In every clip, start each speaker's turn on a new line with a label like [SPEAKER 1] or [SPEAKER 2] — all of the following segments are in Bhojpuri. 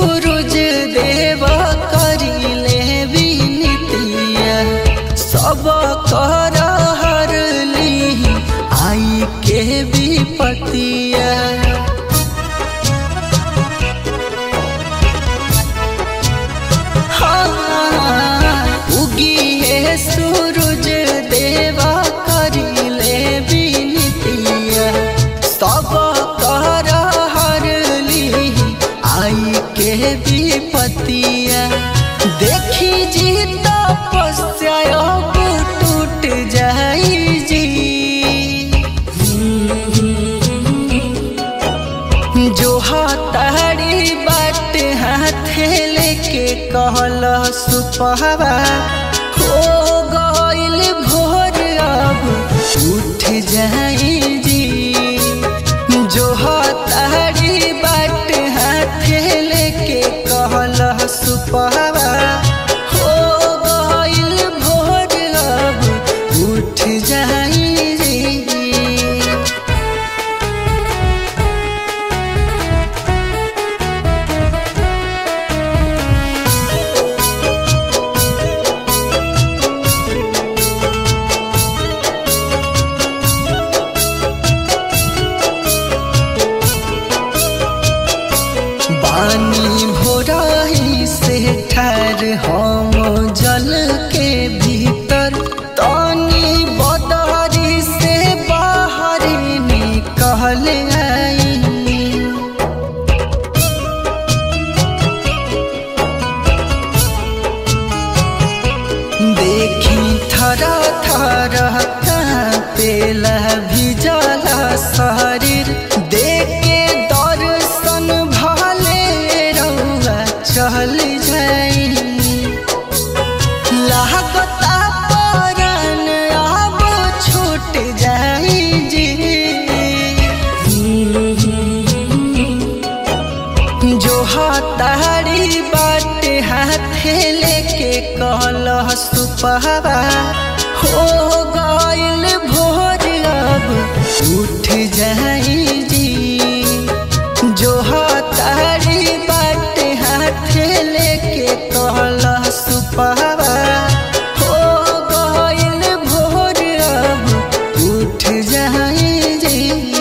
[SPEAKER 1] सूरज देव करिले विनतिया सब कर हरली आई के विपतिया उगिए सूरज देवा करिले विनतिया सब कर हरली आई के विपतिया देखी जी तपस्या अब टूट जाई जी जो हतारी बाट हाथे लेके कहल सुपहवा हो गइल भोर अब उठ जाई जी जो हतारी बाट हाथे लेके कहल सुपहवा हो गइल भोर अब उठ जाई जी बानी भोराही से ठार हम जल के भीतर तानी बदारी से बाहर निकल आई देखी थरा थरा पेला भिजला शरीर देखे दर्शन भले रउआ चल जाई लागता परन अब छूट जाई जी जो हतारी बाट हाथे लेके कहल सुपहवा हो गइल भोर अब उठ जाई जी जो हतारी बाट हाथे लेके कहल सुपहवा हो गइल भोर अब उठ जाई जी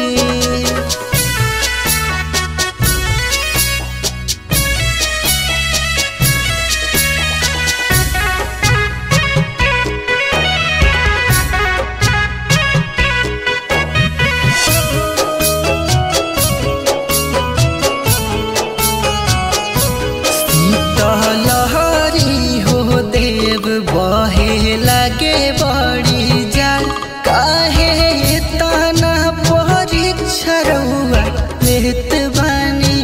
[SPEAKER 1] लहरी हो देव बहे लगे बड़ी जाल काहे तना परीक्षा रउआ लेत बानी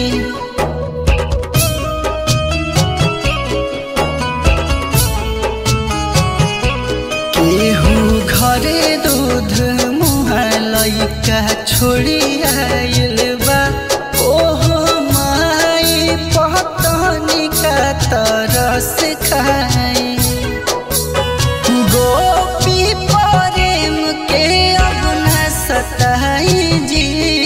[SPEAKER 1] केहू घरे दूध मुहा लैका छोड़ी आइल बा ओहो माई पतनी का तरस खाई गोपी प्रेम के अब न सताई जी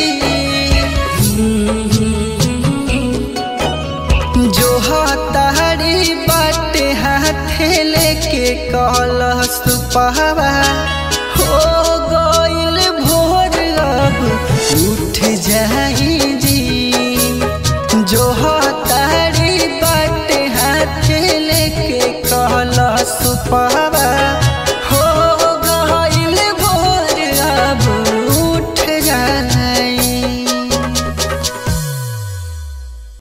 [SPEAKER 1] जो हतारी बाट हाथे लेके कहल सुपहवा हो गइल भोर अब उठ जाई जी जो हतारी बाट हाथे लेके कहल सुपहवा